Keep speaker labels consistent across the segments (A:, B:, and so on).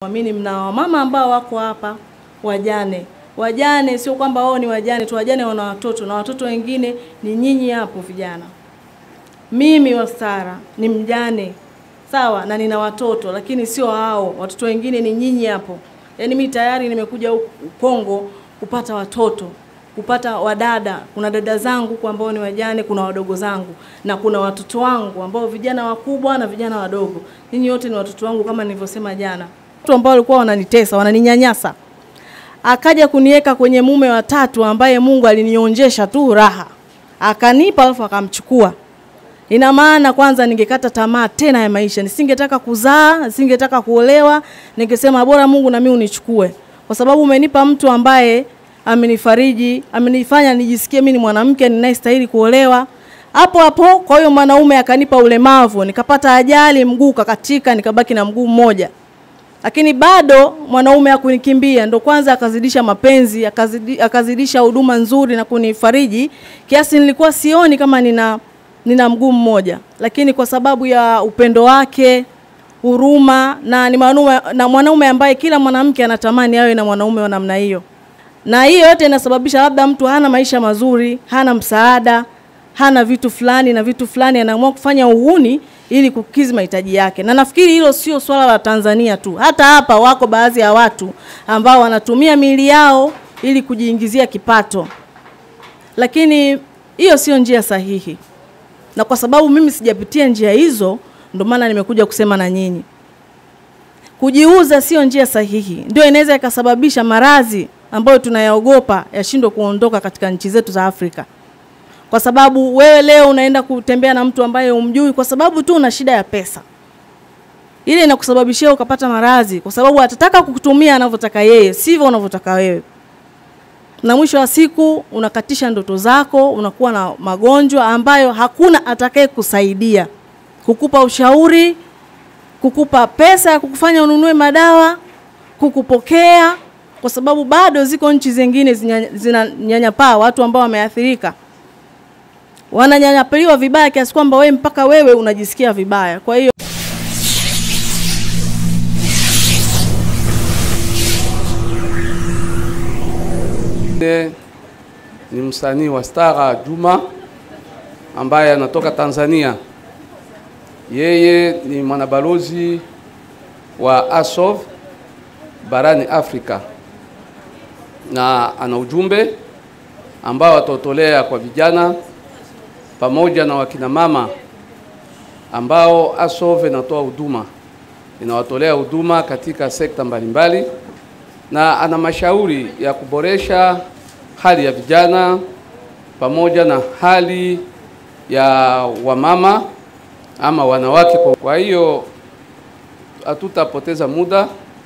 A: Amini mna wamama ambao wako hapa wajane. Wajane sio kwamba wao ni wajane tu, wajane wana watoto na watoto wengine ni nyinyi hapo vijana. Mimi Wastara ni mjane sawa, na nina watoto, lakini sio hao watoto wengine, ni nyinyi hapo. Yaani mimi tayari nimekuja huku Kongo kupata watoto, kupata wadada. Kuna dada zangu kwa ambao ni wajane, kuna wadogo zangu na kuna watoto wangu ambao vijana wakubwa na vijana wadogo. Nyinyi wote ni watoto wangu kama nilivyosema jana. Watu ambao walikuwa wananitesa, wananinyanyasa. Akaja kuniweka kwenye mume wa tatu ambaye Mungu alinionjesha tu raha. Akanipa alafu akamchukua. Ina maana kwanza ningekata tamaa tena ya maisha, nisingetaka kuzaa, nisingetaka kuolewa, ningesema bora Mungu na mimi unichukue, kwa sababu umenipa mtu ambaye amenifariji, amenifanya nijisikie mimi ni mwanamke ninayestahili kuolewa. Hapo hapo, kwa hiyo mwanaume akanipa ulemavu, nikapata ajali, mguu kakatika, nikabaki na mguu mmoja. Lakini bado mwanaume hakunikimbia, ndo kwanza akazidisha mapenzi, akazidi, akazidisha huduma nzuri na kunifariji kiasi nilikuwa sioni kama nina nina mguu mmoja, lakini kwa sababu ya upendo wake, huruma na ni mwanaume na mwanaume ambaye kila mwanamke anatamani awe na mwanaume wa namna hiyo. Na hiyo yote inasababisha labda mtu hana maisha mazuri, hana msaada, hana vitu fulani na vitu fulani, anaamua kufanya uhuni ili kukizi mahitaji yake. Na nafikiri hilo sio swala la Tanzania tu, hata hapa wako baadhi ya watu ambao wanatumia miili yao ili kujiingizia kipato, lakini hiyo sio njia sahihi na kwa sababu mimi sijapitia njia hizo, ndio maana nimekuja kusema na nyinyi. Kujiuza sio njia sahihi, ndio inaweza ikasababisha maradhi ambayo tunayaogopa yashindwe kuondoka katika nchi zetu za Afrika, kwa sababu wewe leo unaenda kutembea na mtu ambaye umjui kwa sababu tu una shida ya pesa, ile inakusababishia ukapata maradhi, kwa sababu atataka kukutumia anavyotaka yeye, sivyo unavyotaka wewe na mwisho wa siku unakatisha ndoto zako, unakuwa na magonjwa ambayo hakuna atakaye kusaidia, kukupa ushauri, kukupa pesa ya kukufanya ununue madawa, kukupokea, kwa sababu bado ziko nchi zingine zinanyanyapaa watu ambao wameathirika, wananyanyapaliwa vibaya kiasi kwamba wewe mpaka wewe unajisikia vibaya. Kwa hiyo
B: ni msanii wa Stara Juma ambaye anatoka Tanzania. Yeye ni mwanabalozi wa ASOV barani Afrika na ana ujumbe ambao atautolea kwa vijana pamoja na wakina mama ambao ASOV inatoa huduma, inawatolea huduma katika sekta mbalimbali na ana mashauri ya kuboresha hali ya vijana pamoja na hali ya wamama ama wanawake. Kwa hiyo hatutapoteza muda,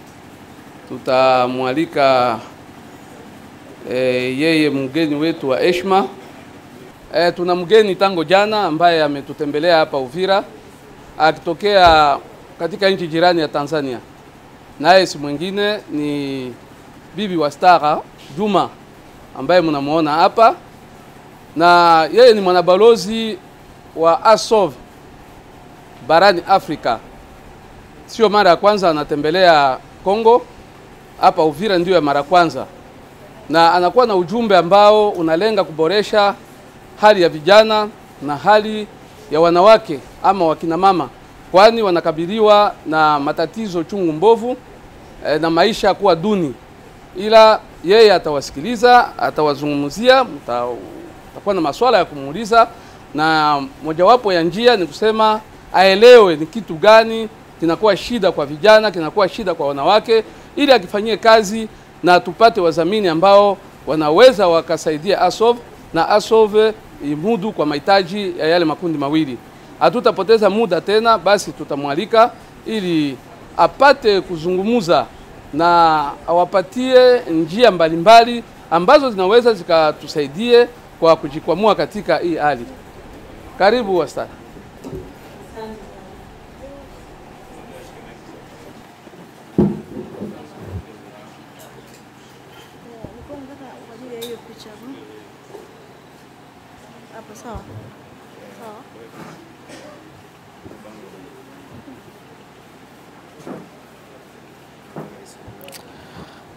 B: tutamwalika e, yeye mgeni wetu wa heshima. E, tuna mgeni tango jana ambaye ametutembelea hapa Uvira akitokea katika nchi jirani ya Tanzania, naye si mwingine ni bibi wa Stara Juma ambaye mnamuona hapa, na yeye ni mwanabalozi wa ASOV barani Afrika. Sio mara ya kwanza anatembelea Kongo, hapa Uvira ndio ya mara kwanza, na anakuwa na ujumbe ambao unalenga kuboresha hali ya vijana na hali ya wanawake ama wakina mama, kwani wanakabiliwa na matatizo chungu mbovu eh, na maisha kuwa duni ila yeye atawasikiliza, atawazungumzia, mtakuwa na maswala ya kumuuliza, na mojawapo ya njia ni kusema aelewe ni kitu gani kinakuwa shida kwa vijana, kinakuwa shida kwa wanawake, ili akifanyie kazi na tupate wadhamini ambao wanaweza wakasaidia ASOV na ASOV imudu kwa mahitaji ya yale makundi mawili. Hatutapoteza muda tena, basi tutamwalika ili apate kuzungumuza na awapatie njia mbalimbali ambazo zinaweza zikatusaidie kwa kujikwamua katika hii hali. Karibu Wastara.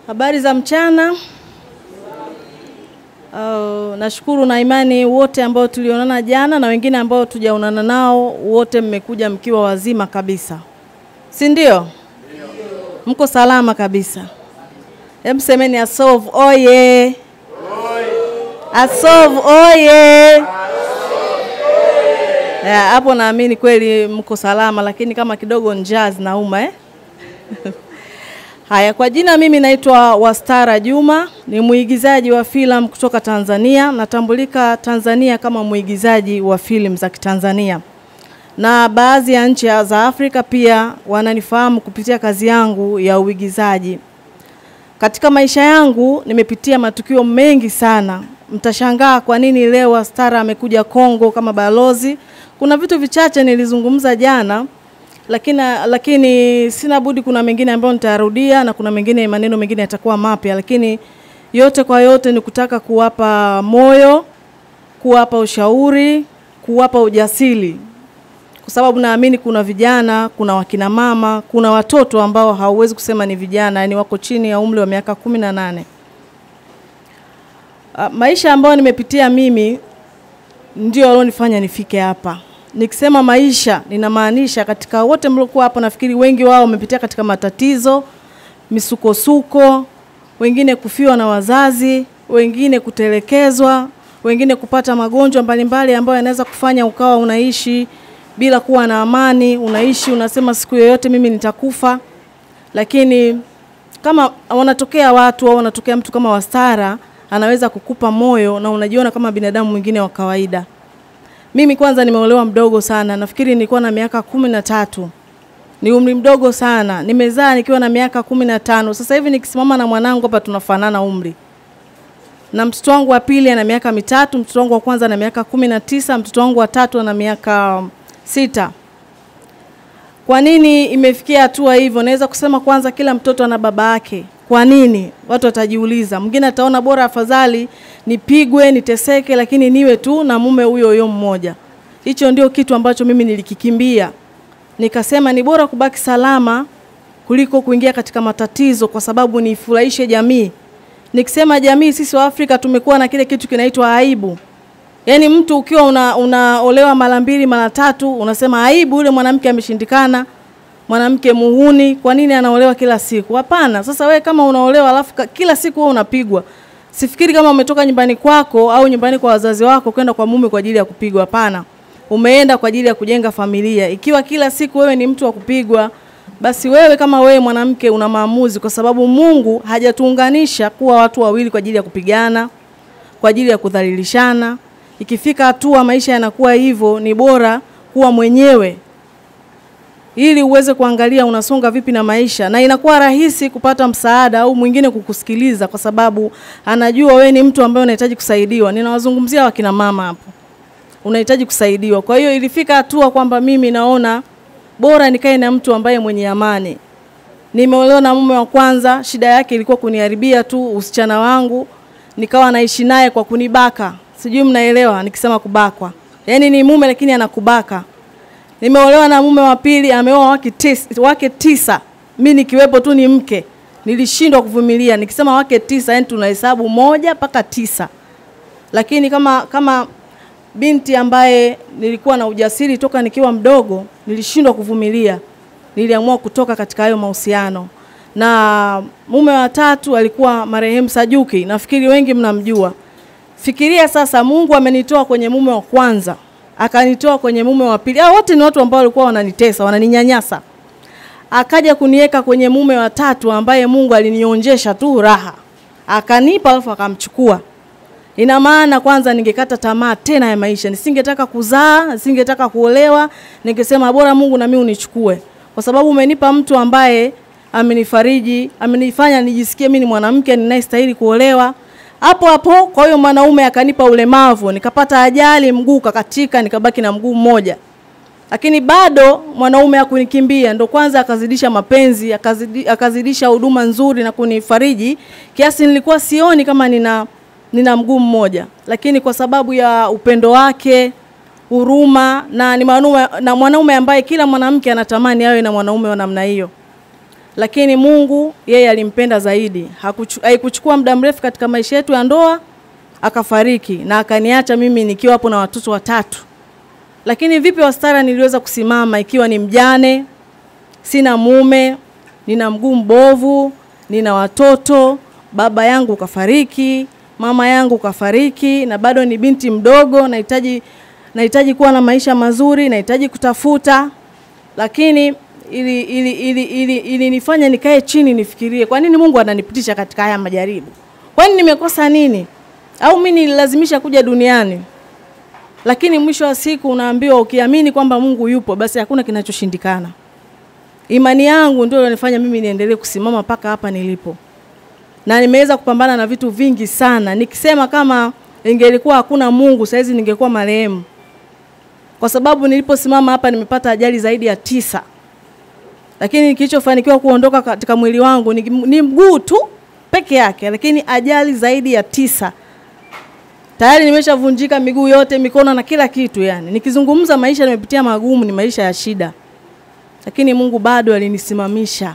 A: Habari za mchana. Uh, nashukuru na imani wote ambao tulionana jana na wengine ambao tujaonana nao, wote mmekuja mkiwa wazima kabisa, si ndio? Mko salama kabisa. Hebu semeni Asolve oye! Asolve oye! Ya, hapo naamini kweli mko salama, lakini kama kidogo njaa zinauma eh? Haya, kwa jina mimi naitwa Wastara Juma, ni mwigizaji wa filamu kutoka Tanzania. Natambulika Tanzania kama mwigizaji wa filamu za Kitanzania, na baadhi ya nchi za Afrika pia wananifahamu kupitia kazi yangu ya uigizaji. Katika maisha yangu nimepitia matukio mengi sana. Mtashangaa kwa nini leo Wastara amekuja Kongo kama balozi. Kuna vitu vichache nilizungumza jana lakini, lakini sina budi, kuna mengine ambayo nitarudia na kuna mengine maneno mengine yatakuwa mapya, lakini yote kwa yote ni kutaka kuwapa moyo, kuwapa ushauri, kuwapa ujasiri, kwa sababu naamini kuna vijana, kuna wakina mama, kuna watoto ambao hauwezi kusema ni vijana, yani wako chini ya umri wa miaka kumi na nane. Maisha ambayo nimepitia mimi ndio walionifanya nifike hapa. Nikisema maisha ninamaanisha katika wote mliokuwa hapo, nafikiri wengi wao wamepitia katika matatizo, misukosuko, wengine kufiwa na wazazi, wengine kutelekezwa, wengine kupata magonjwa mbalimbali ambayo yanaweza kufanya ukawa unaishi bila kuwa na amani, unaishi unasema siku yoyote mimi nitakufa. Lakini kama wanatokea watu au wanatokea mtu kama Wastara, anaweza kukupa moyo na unajiona kama binadamu mwingine wa kawaida. Mimi kwanza nimeolewa mdogo sana, nafikiri nilikuwa na miaka kumi na tatu. Ni umri mdogo sana. Nimezaa nikiwa na miaka kumi na tano. Sasa hivi nikisimama na mwanangu hapa tunafanana umri, na mtoto wangu wa pili ana miaka mitatu, mtoto wangu wa kwanza ana miaka kumi na tisa, mtoto wangu wa tatu ana miaka sita. Kwa nini imefikia hatua hivyo? Naweza kusema kwanza, kila mtoto ana baba yake. Kwa nini? Watu watajiuliza. Mwingine ataona bora afadhali nipigwe, niteseke, lakini niwe tu na mume huyo huyo mmoja. Hicho ndio kitu ambacho mimi nilikikimbia, nikasema ni bora kubaki salama kuliko kuingia katika matatizo, kwa sababu nifurahishe jamii. Nikisema jamii, sisi wa Afrika tumekuwa na kile kitu kinaitwa aibu. Yaani mtu ukiwa una, unaolewa mara mbili mara tatu, unasema aibu, yule mwanamke ameshindikana mwanamke muhuni, kwa nini anaolewa kila siku? Hapana. Sasa we kama unaolewa alafu kila siku wewe unapigwa, sifikiri kama umetoka nyumbani kwako au nyumbani kwa wazazi wako kwenda kwa mume kwa ajili ya kupigwa. Hapana, umeenda kwa ajili ya kujenga familia. Ikiwa kila siku wewe ni mtu wa kupigwa, basi wewe kama wewe mwanamke una maamuzi, kwa sababu Mungu hajatuunganisha kuwa watu wawili kwa ajili ya kupigana, kwa ajili ya kudhalilishana. Ikifika hatua maisha yanakuwa hivyo, ni bora kuwa mwenyewe ili uweze kuangalia unasonga vipi na maisha, na inakuwa rahisi kupata msaada au mwingine kukusikiliza, kwa sababu anajua wewe ni mtu ambaye unahitaji kusaidiwa. Ninawazungumzia wakina mama hapo, unahitaji kusaidiwa. Kwa hiyo ilifika hatua kwamba mimi naona bora nikae na mtu ambaye mwenye amani. Nimeolewa na mume wa kwanza, shida yake ilikuwa kuniharibia tu usichana wangu, nikawa naishi naye kwa kunibaka. Sijui mnaelewa nikisema kubakwa, yaani ni mume lakini anakubaka Nimeolewa na mume wa pili, ameoa wake tisa, wake tisa. Mimi nikiwepo tu ni mke, nilishindwa kuvumilia. Nikisema wake tisa, yani tunahesabu moja mpaka tisa, lakini kama kama binti ambaye nilikuwa na ujasiri toka nikiwa mdogo, nilishindwa kuvumilia, niliamua kutoka katika hayo mahusiano. Na mume wa tatu alikuwa marehemu Sajuki, nafikiri wengi mnamjua. Fikiria sasa, Mungu amenitoa kwenye mume wa kwanza akanitoa kwenye mume wa pili. Hao wote ni watu ambao walikuwa wananitesa, wananinyanyasa. Akaja kuniweka kwenye mume wa tatu ambaye Mungu alinionjesha tu raha. Akanipa alafu akamchukua. Ina maana kwanza ningekata tamaa tena ya maisha. Nisingetaka kuzaa, nisingetaka kuolewa, ningesema bora Mungu na mimi unichukue. Kwa sababu umenipa mtu ambaye amenifariji, amenifanya nijisikie mimi ni mwanamke ninayestahili kuolewa hapo hapo. Kwa hiyo mwanaume akanipa ulemavu, nikapata ajali, mguu kakatika, nikabaki na mguu mmoja, lakini bado mwanaume hakunikimbia, ndo kwanza akazidisha mapenzi, akazidi, akazidisha huduma nzuri na kunifariji kiasi nilikuwa sioni kama nina nina mguu mmoja, lakini kwa sababu ya upendo wake, huruma na ni mwanaume, na mwanaume ambaye kila mwanamke anatamani awe na mwanaume wa namna hiyo lakini Mungu yeye alimpenda zaidi. Hakuchu- Haikuchukua muda mrefu katika maisha yetu ya ndoa akafariki na akaniacha mimi nikiwa hapo na watoto watatu. Lakini vipi Wastara niliweza kusimama ikiwa ni mjane, sina mume, nina mguu mbovu, nina watoto, baba yangu kafariki, mama yangu kafariki na bado ni binti mdogo, nahitaji nahitaji kuwa na maisha mazuri, nahitaji kutafuta, lakini ili ili ili ili ilinifanya nikae chini nifikirie, kwa nini Mungu ananipitisha katika haya majaribu? Kwani nimekosa nini? Au mimi nililazimisha kuja duniani? Lakini mwisho wa siku unaambiwa ukiamini kwamba Mungu yupo, basi hakuna kinachoshindikana. Imani yangu ndio ilionifanya mimi niendelee kusimama mpaka hapa nilipo, na nimeweza kupambana na vitu vingi sana. Nikisema kama ingelikuwa hakuna Mungu, saizi ningekuwa marehemu, kwa sababu niliposimama hapa nimepata ajali zaidi ya tisa, lakini kilichofanikiwa kuondoka katika mwili wangu ni, ni mguu tu peke yake, lakini ajali zaidi ya tisa tayari nimeshavunjika miguu yote, mikono na kila kitu. Yani nikizungumza maisha nimepitia magumu, ni maisha ya shida, lakini Mungu bado alinisimamisha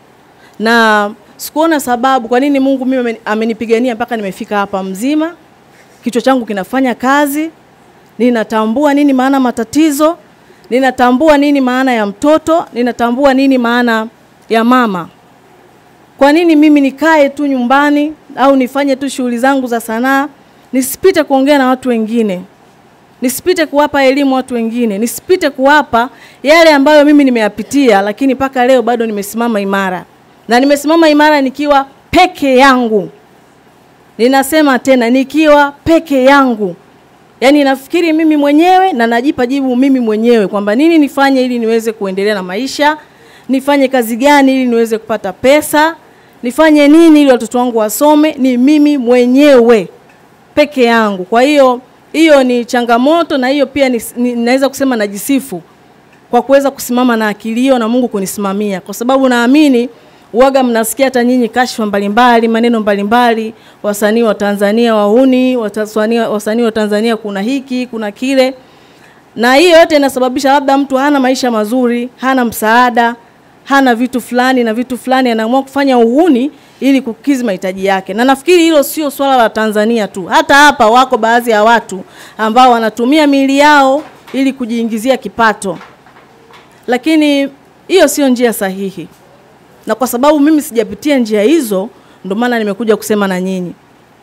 A: na sikuona sababu kwa nini Mungu mimi ameni- amenipigania mpaka nimefika hapa mzima. Kichwa changu kinafanya kazi, ninatambua nini maana matatizo, ninatambua nini maana ya mtoto, ninatambua nini maana ya mama. Kwa nini mimi nikae tu nyumbani au nifanye tu shughuli zangu za sanaa, nisipite kuongea na watu wengine, nisipite kuwapa elimu watu wengine, nisipite kuwapa yale ambayo mimi nimeyapitia, lakini mpaka leo bado nimesimama imara, na nimesimama imara nikiwa peke yangu. Ninasema tena, nikiwa peke yangu, yaani nafikiri mimi mwenyewe na najipa jibu mimi mwenyewe kwamba nini nifanye ili niweze kuendelea na maisha, nifanye kazi gani ili niweze kupata pesa, nifanye nini ili watoto wangu wasome, ni mimi mwenyewe peke yangu. Kwa hiyo hiyo ni changamoto, na hiyo pia ni, ni, naweza kusema najisifu kwa kuweza kusimama na akili hiyo na Mungu kunisimamia, kwa sababu naamini uwaga mnasikia hata nyinyi kashfa mbalimbali, maneno mbalimbali, wasanii wa Tanzania wahuni, wasanii wasanii wa Tanzania kuna hiki kuna kile, na hiyo yote inasababisha labda mtu hana maisha mazuri, hana msaada, hana vitu fulani na vitu fulani, anaamua kufanya uhuni ili kukizi mahitaji yake. Na nafikiri hilo sio swala la Tanzania tu, hata hapa wako baadhi ya watu ambao wanatumia miili yao ili kujiingizia kipato, lakini hiyo sio njia sahihi, na kwa sababu mimi sijapitia njia hizo, ndio maana nimekuja kusema na nyinyi.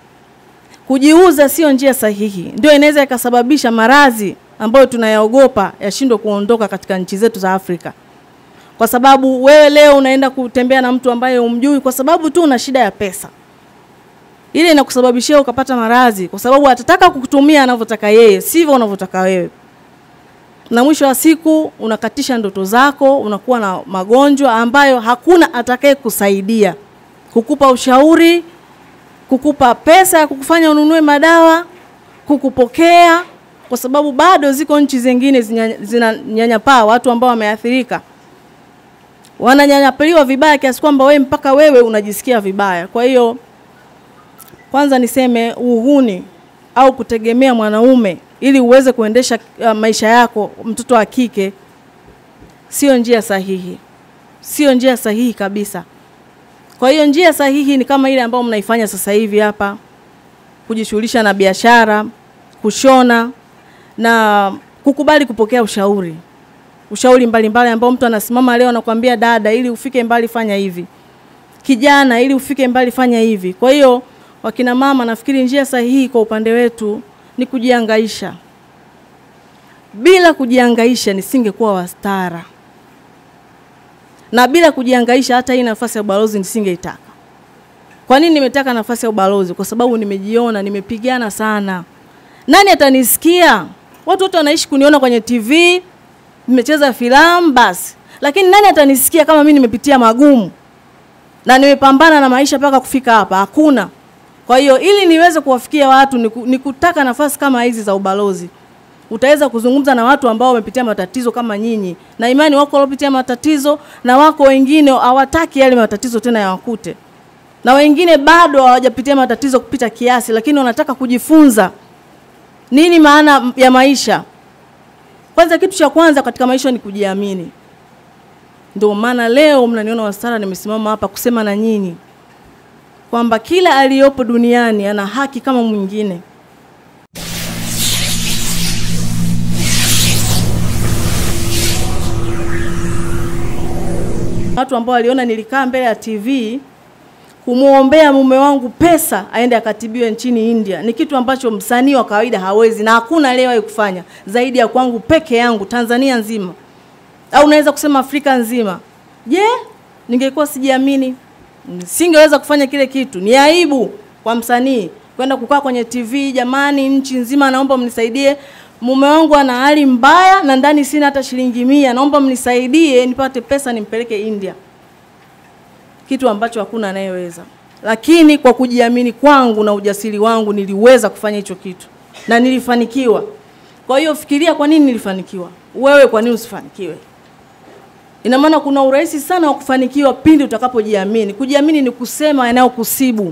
A: Kujiuza sio njia sahihi, ndio inaweza ikasababisha maradhi ambayo tunayaogopa yashindwe kuondoka katika nchi zetu za Afrika kwa sababu wewe leo unaenda kutembea na mtu ambaye umjui kwa sababu tu una shida ya pesa, ile inakusababishia ukapata maradhi, kwa sababu atataka kukutumia anavyotaka yeye, sivyo unavyotaka wewe, na mwisho wa siku unakatisha ndoto zako, unakuwa na magonjwa ambayo hakuna atakaye kusaidia kukupa ushauri, kukupa pesa ya kukufanya ununue madawa, kukupokea, kwa sababu bado ziko nchi zingine zinanyanyapaa watu ambao wameathirika wananyanyapaliwa vibaya kiasi kwamba wewe mpaka wewe unajisikia vibaya. Kwa hiyo kwanza niseme uhuni au kutegemea mwanaume ili uweze kuendesha uh, maisha yako, mtoto wa kike, sio njia sahihi, sio njia sahihi kabisa. Kwa hiyo njia sahihi ni kama ile ambayo mnaifanya sasa hivi hapa, kujishughulisha na biashara, kushona na kukubali kupokea ushauri ushauri mbalimbali ambao mtu anasimama leo anakuambia dada, ili ufike mbali fanya hivi, kijana, ili ufike mbali fanya hivi. Kwa hiyo wakina mama, nafikiri njia sahihi kwa upande wetu ni kujiangaisha. Bila kujiangaisha nisingekuwa Wastara, na bila kujiangaisha hata hii nafasi ya ubalozi nisingeitaka. Kwa nini nimetaka nafasi ya ubalozi? Kwa sababu nimejiona, nimepigana sana. Nani atanisikia? Watu wote wanaishi kuniona kwenye TV, nimecheza filamu basi, lakini nani atanisikia kama mimi nimepitia magumu na nimepambana na maisha mpaka kufika hapa? Hakuna. Kwa hiyo ili niweze kuwafikia watu ni, ni kutaka nafasi kama hizi za ubalozi. Utaweza kuzungumza na watu ambao wamepitia matatizo kama nyinyi, na imani wako waliopitia matatizo, na wako wengine hawataki yale matatizo tena yawakute, na wengine bado hawajapitia matatizo kupita kiasi, lakini wanataka kujifunza nini maana ya maisha. Kwanza, kitu cha kwanza katika maisha ni kujiamini. Ndio maana leo mnaniona Wastara nimesimama hapa kusema na nyinyi kwamba kila aliyopo duniani ana haki kama mwingine. Watu ambao waliona nilikaa mbele ya TV kumwombea mume wangu pesa aende akatibiwe nchini India ni kitu ambacho msanii wa kawaida hawezi, na hakuna aliyewahi kufanya zaidi ya kwangu peke yangu Tanzania nzima, au unaweza kusema Afrika nzima. Je, ningekuwa sijiamini singeweza kufanya kile kitu. Ni aibu kwa msanii kwenda kukaa kwenye TV, jamani, nchi nzima, naomba mnisaidie, mume wangu ana hali mbaya na ndani sina hata shilingi mia, naomba mnisaidie nipate pesa nimpeleke India, kitu ambacho hakuna anayeweza. Lakini kwa kujiamini kwangu na ujasiri wangu niliweza kufanya hicho kitu na nilifanikiwa. Kwa hiyo fikiria, kwa nini nilifanikiwa? Wewe kwa nini usifanikiwe? Ina maana kuna urahisi sana wa kufanikiwa pindi utakapojiamini. Kujiamini ni kusema yanayokusibu,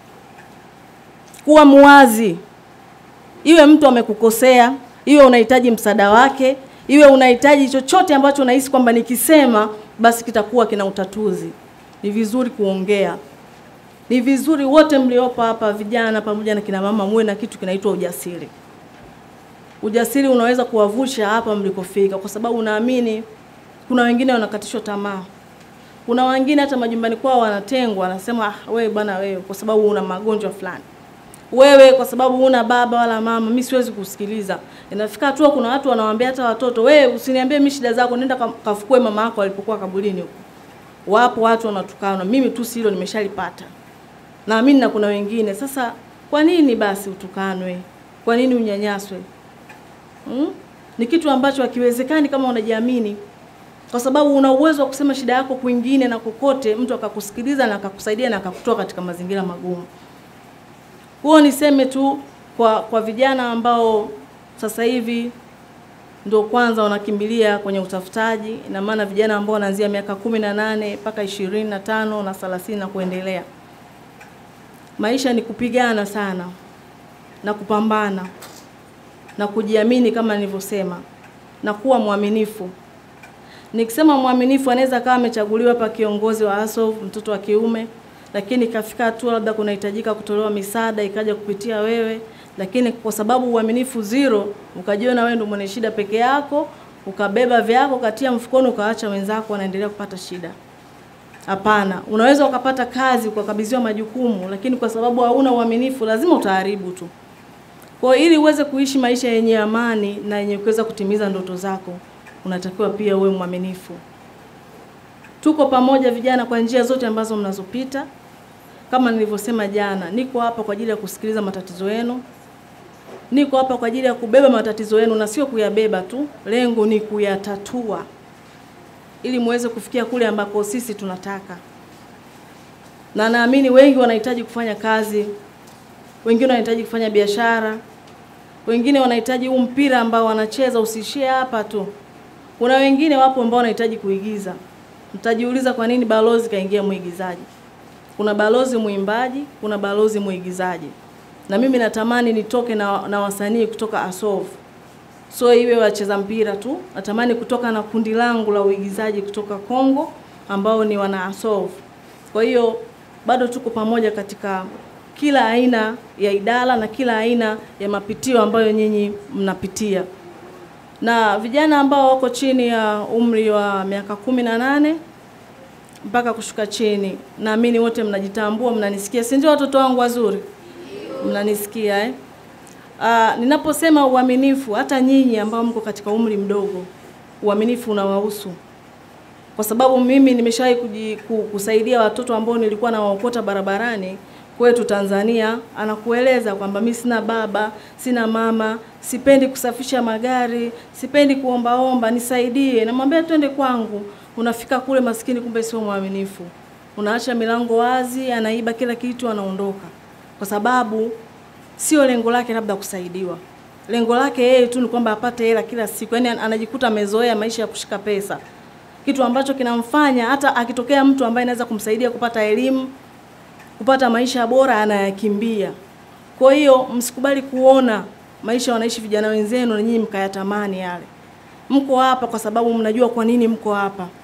A: kuwa muwazi, iwe mtu amekukosea, iwe unahitaji msaada wake, iwe unahitaji chochote ambacho unahisi kwamba nikisema basi kitakuwa kina utatuzi. Ni vizuri kuongea, ni vizuri wote mliopo hapa, vijana pamoja na kina mama, muwe na kitu kinaitwa ujasiri. Ujasiri unaweza kuwavusha hapa mlikofika, kwa sababu unaamini kuna wengine wanakatishwa tamaa. Kuna wengine hata majumbani kwao wanatengwa, wanasema ah, wewe bwana wewe kwa sababu una magonjwa fulani. Wewe kwa sababu una baba wala mama, mimi siwezi kusikiliza. Inafika hatua kuna watu wanawaambia hata watoto, wewe usiniambie mimi shida zako, nenda kafukue mama yako alipokuwa kaburini huko. Wapo watu wanatukana, mimi tu hilo nimeshalipata. Naamini na kuna wengine. Sasa kwa nini basi utukanwe? Kwa nini unyanyaswe? Hmm? Ni kitu ambacho hakiwezekani kama unajiamini kwa sababu una uwezo wa kusema shida yako kwingine na kokote, mtu akakusikiliza na akakusaidia na akakutoa katika mazingira magumu. Huo niseme tu kwa kwa vijana ambao sasa hivi ndio kwanza wanakimbilia kwenye utafutaji, ina maana vijana ambao wanaanzia miaka kumi na nane mpaka ishirini na tano na thelathini na kuendelea. Maisha ni kupigana sana na kupambana na kujiamini kama nilivyosema, na kuwa mwaminifu. Nikisema mwaminifu, anaweza kama amechaguliwa hapa kiongozi wa ASOV, mtoto wa kiume, lakini kafika hatua labda kunahitajika kutolewa misaada ikaja kupitia wewe, lakini kwa sababu uaminifu zero, ukajiona wewe ndio mwenye shida peke yako, ukabeba vyako katia mfukoni, ukaacha wenzako wanaendelea kupata shida. Hapana, unaweza ukapata kazi ukakabidhiwa majukumu, lakini kwa sababu hauna uaminifu, lazima utaharibu tu. Kwa hiyo ili uweze kuishi maisha yenye amani na yenye kuweza kutimiza ndoto zako, unatakiwa pia uwe mwaminifu. Tuko pamoja vijana kwa njia zote ambazo mnazopita. Kama nilivyosema jana, niko hapa kwa ajili ya kusikiliza matatizo yenu. Niko hapa kwa ajili ya kubeba matatizo yenu na sio kuyabeba tu, lengo ni kuyatatua ili muweze kufikia kule ambako sisi tunataka. Na naamini wengi wanahitaji kufanya kazi, wengine wanahitaji kufanya biashara, wengine wanahitaji huu mpira ambao wanacheza usiishie hapa tu. Kuna wengine wapo ambao wanahitaji kuigiza. Mtajiuliza kwa nini balozi kaingia mwigizaji? Kuna balozi mwimbaji, kuna balozi mwigizaji, na mimi natamani nitoke na, na wasanii kutoka ASOV, so iwe wacheza mpira tu. Natamani kutoka na kundi langu la uigizaji kutoka Kongo ambao ni wana ASOV. Kwa hiyo bado tuko pamoja katika kila aina ya idara na kila aina ya mapitio ambayo nyinyi mnapitia na vijana ambao wako chini ya umri wa miaka kumi na nane mpaka kushuka chini, naamini wote mnajitambua, mnanisikia, si ndio? Watoto wangu wazuri, mnanisikia eh? Aa, ninaposema uaminifu, hata nyinyi ambao mko katika umri mdogo, uaminifu unawahusu, kwa sababu mimi nimeshawahi kusaidia watoto ambao nilikuwa nawaokota barabarani kwetu Tanzania, anakueleza kwamba mimi sina baba, sina mama, sipendi kusafisha magari, sipendi kuombaomba, nisaidie. Namwambia twende kwangu. Unafika kule maskini, kumbe sio mwaminifu, unaacha milango wazi, anaiba kila kitu, anaondoka, kwa sababu sio lengo lake labda kusaidiwa. Lengo lake yeye tu ni kwamba apate hela kila siku, yaani anajikuta amezoea maisha ya kushika pesa, kitu ambacho kinamfanya hata akitokea mtu ambaye anaweza kumsaidia kupata elimu kupata maisha bora anayakimbia. Kwa hiyo msikubali kuona maisha wanaishi vijana wenzenu na nyinyi mkayatamani yale. Mko hapa kwa sababu mnajua kwa nini mko hapa.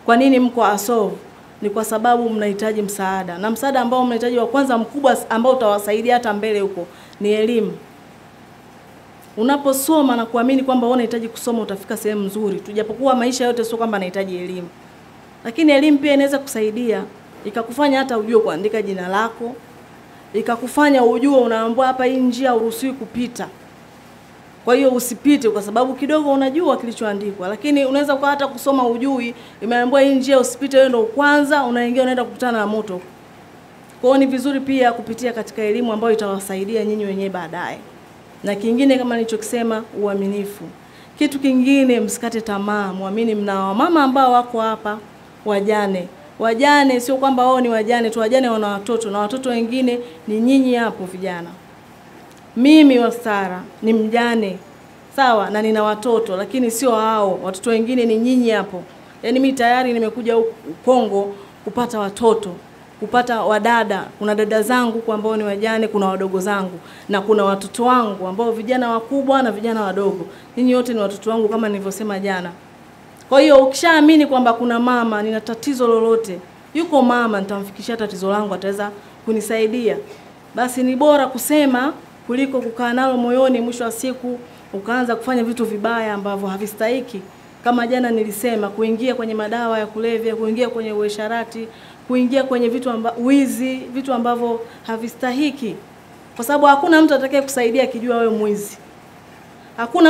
A: Kwa nini mko ASOV? Ni kwa sababu mnahitaji msaada, na msaada ambao mnahitaji wa kwanza mkubwa ambao utawasaidia hata mbele huko ni elimu. Unaposoma na kuamini kwamba wewe unahitaji kusoma, utafika sehemu nzuri. Tujapokuwa maisha yote sio kwamba anahitaji elimu, lakini elimu pia inaweza kusaidia ikakufanya hata ujue kuandika jina lako, ikakufanya ujue unaambiwa hapa, hii njia uruhusiwi kupita. Kwa hiyo usipite kwa sababu kidogo unajua kilichoandikwa, lakini unaweza kwa hata kusoma ujui, imeambiwa hii njia usipite, wewe ndio kwanza unaingia, unaenda kukutana na moto. Kwa hiyo ni vizuri pia kupitia katika elimu ambayo itawasaidia nyinyi wenyewe baadaye. Na kingine kama nilichokisema, uaminifu. Kitu kingine, msikate tamaa, muamini. Mna wamama ambao wako hapa wajane. Wajane sio kwamba wao ni wajane tu, wajane wana watoto na watoto wengine ni nyinyi hapo vijana. Mimi Wastara ni mjane sawa, na nina watoto, lakini sio hao watoto wengine, ni nyinyi hapo. Yaani mimi tayari nimekuja huku Kongo kupata watoto, kupata wadada. Kuna dada zangu kwa ambao ni wajane, kuna wadogo zangu na kuna watoto wangu ambao vijana wakubwa na vijana wadogo. Ninyi wote ni watoto wangu kama nilivyosema jana. Kwa hiyo ukishaamini kwamba kuna mama, nina tatizo lolote, yuko mama, nitamfikishia tatizo langu, ataweza kunisaidia, basi ni bora kusema kuliko kukaa nalo moyoni, mwisho wa siku ukaanza kufanya vitu vibaya ambavyo havistahiki. Kama jana nilisema, kuingia kwenye madawa ya kulevya, kuingia kwenye uasherati, kuingia kwenye vitu amba, wizi, vitu ambavyo havistahiki, kwa sababu hakuna mtu atakaye kusaidia akijua wewe mwizi. Hakuna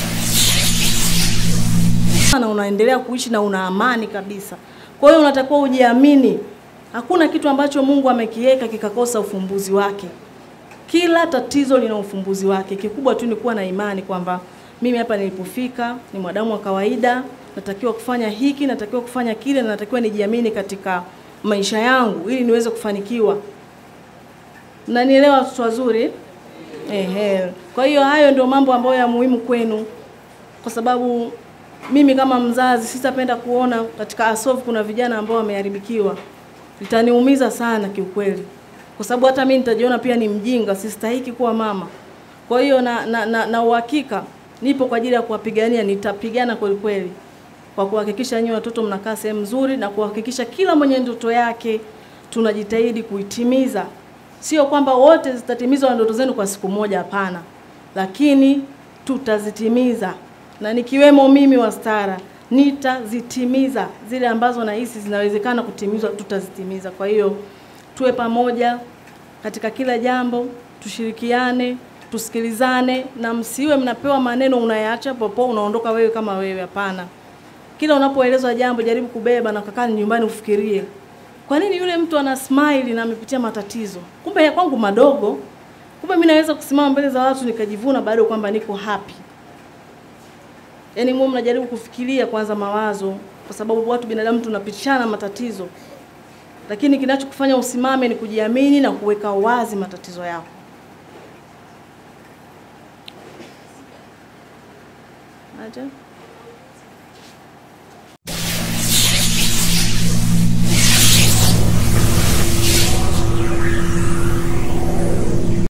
A: na unaendelea kuishi na una amani kabisa. Kwa hiyo unatakiwa ujiamini. Hakuna kitu ambacho Mungu amekiweka kikakosa ufumbuzi wake. Kila tatizo lina ufumbuzi wake. Kikubwa tu ni kuwa na imani kwamba mimi hapa nilipofika ni mwanadamu wa kawaida, natakiwa kufanya hiki, natakiwa kufanya kile, na natakiwa nijiamini katika maisha yangu ili niweze kufanikiwa. Mnanielewa watoto wazuri? Ehe. Kwa hiyo hayo ndio mambo ambayo ya muhimu kwenu, kwa sababu mimi kama mzazi sitapenda kuona katika ASOV kuna vijana ambao wameharibikiwa. Litaniumiza sana kiukweli, kwa sababu hata mimi nitajiona pia ni mjinga, sistahiki kuwa mama. Kwa hiyo na, na, na, na uhakika nipo kwa ajili ya kuwapigania, nitapigana kweli kweli kwa kuhakikisha nyinyi watoto mnakaa sehemu nzuri na kuhakikisha kila mwenye ndoto yake tunajitahidi kuitimiza. Sio kwamba wote zitatimizwa ndoto zenu kwa siku moja, hapana, lakini tutazitimiza na nikiwemo mimi Wastara nitazitimiza zile ambazo nahisi zinawezekana kutimizwa, tutazitimiza. Kwa hiyo tuwe pamoja katika kila jambo, tushirikiane, tusikilizane, na msiwe mnapewa maneno unayaacha popo, unaondoka wewe kama wewe. Hapana, kila unapoelezwa jambo jaribu kubeba na kukaa nyumbani ufikirie, kwa nini yule mtu ana smile na amepitia matatizo, kumbe ya kwangu madogo, kumbe mimi naweza kusimama mbele za watu nikajivuna bado kwamba niko happy. Yaani mwe mnajaribu kufikiria kwanza mawazo, kwa sababu watu binadamu tunapitishana matatizo, lakini kinachokufanya usimame ni kujiamini na kuweka wazi matatizo yako. Aje?